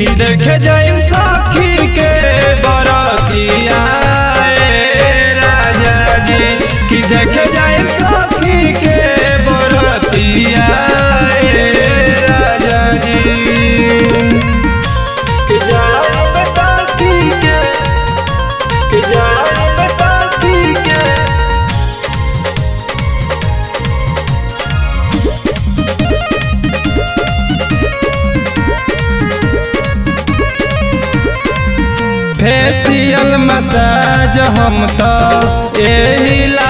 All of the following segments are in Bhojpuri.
कि देखे जाइम सखी के बरतिया ए राजा जी कि देखे जाइम सखी के बरतिया ए राजा जी कि जाइम सखी के कि जाइम सखी के फेसियल मसाज हम तो एही ला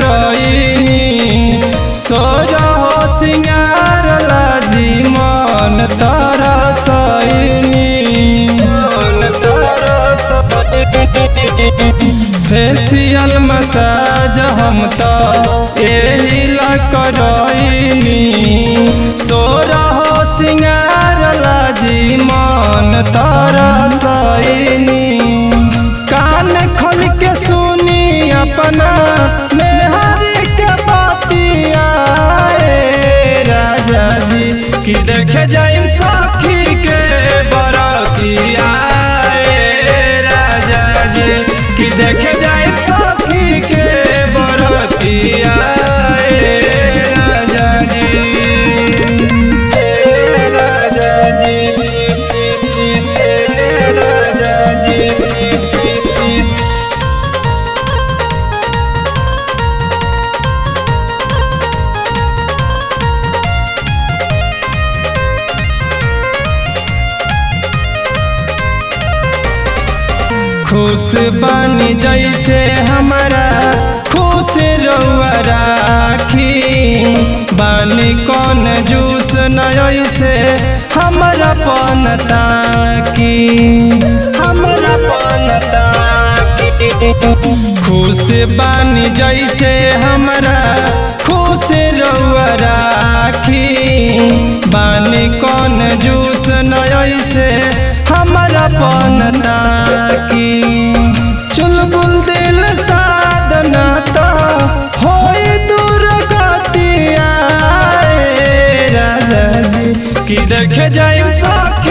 करईनी सोजा हो सिंगार लाजी मन तरसईनी मन तरसईनी फेसियल मसाज हम तो एही ला करईनी सोजा हो सिंगार लाजी मन तरसईनी कान खोल के सुनी अपना मेहर के बतिया ए राजा जी कि देखे जाइम सखी के बरतिया ए राजा जी कि देखे जाइम सखी के बरतिया ए राजा जी ए राजा जी ए राजा जी खुश बनी जैसे हमारा खुश रउआ राखी बानी कौन जूस नय से हमारा पन ताकी हमारा पन ताकी खुश बानी जैसे हमारा खुश रउआ राखी बानी कौन जूस नय से हमारा पन ताकी चुलबुल दिल साधना तो होई दूर गतिया ए राजा जी कि देखे जाइम सखी